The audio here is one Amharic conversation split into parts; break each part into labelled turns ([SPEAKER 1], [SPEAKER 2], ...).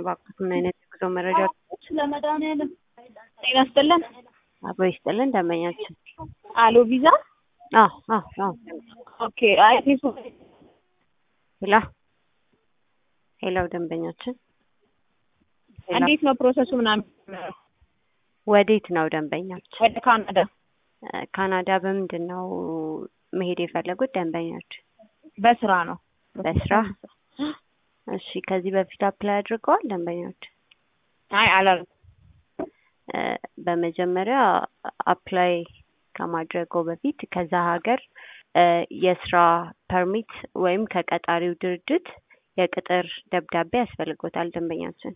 [SPEAKER 1] እባክዎት ምን አይነት የጉዞ መረጃ
[SPEAKER 2] ስለመድኃኒዓለም ጤና ይስጥልን።
[SPEAKER 1] አብሮ ይስጥልን ደንበኛችን?
[SPEAKER 2] አሎ ቪዛ
[SPEAKER 1] አዎ አዎ አዎ
[SPEAKER 2] ኦኬ። አይ ፌስ
[SPEAKER 1] ሄሎ ሄሎ ደንበኛችን ሄሎ
[SPEAKER 2] እንዴት ነው ፕሮሰሱ ምናምን?
[SPEAKER 1] ወዴት ነው ደንበኛችን?
[SPEAKER 2] ወደ ካናዳ
[SPEAKER 1] እ ካናዳ በምንድን ነው መሄድ የፈለጉት ደንበኛችን?
[SPEAKER 2] በስራ ነው።
[SPEAKER 1] በስራ እሺ ከዚህ በፊት አፕላይ አድርገዋል ደንበኛችን?
[SPEAKER 2] አይ አላልኩም።
[SPEAKER 1] እ በመጀመሪያ አፕላይ ከማድረገው በፊት ከዛ ሀገር እ የስራ ፐርሚት ወይም ከቀጣሪው ድርጅት የቅጥር ደብዳቤ ያስፈልጎታል ደንበኛችን።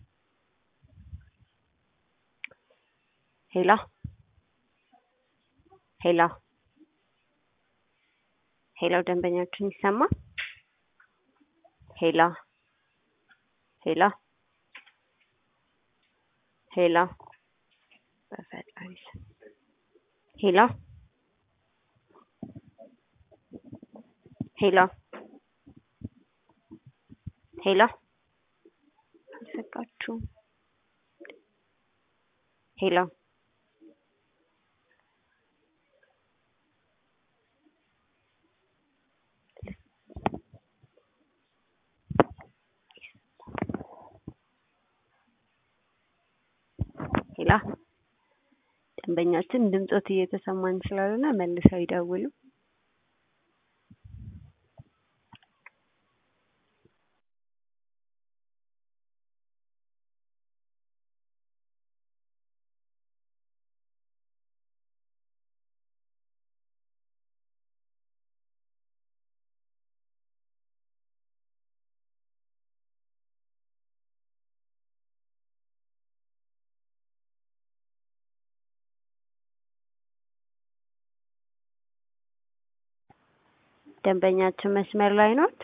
[SPEAKER 1] ሄሎ ሄሎ ሄሎ ደንበኛችን ይሰማል? ሄሎ ሄሎ ሄሎ በፈጣሪ ስም ሄሎ ሄሎ ሄሎ አልዘጋችሁም? ሄሎ ሄሎ ደንበኛችን ድምጾት እየተሰማን ስላልሆነ መልሰው ይደውሉ። ደንበኛችን መስመር ላይ ኖት?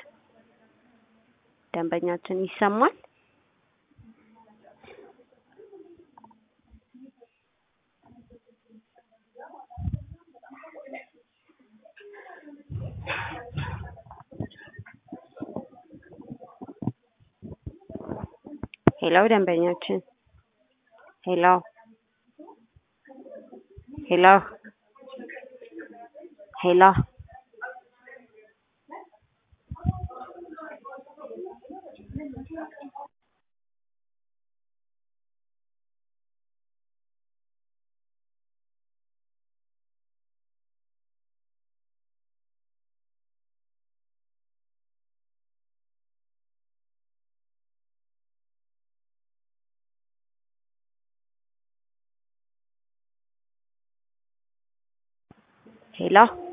[SPEAKER 1] ደንበኛችን ይሰማል? ሄሎ ደንበኛችን ሄሎ ሄሎ ሄሎ ሄሎ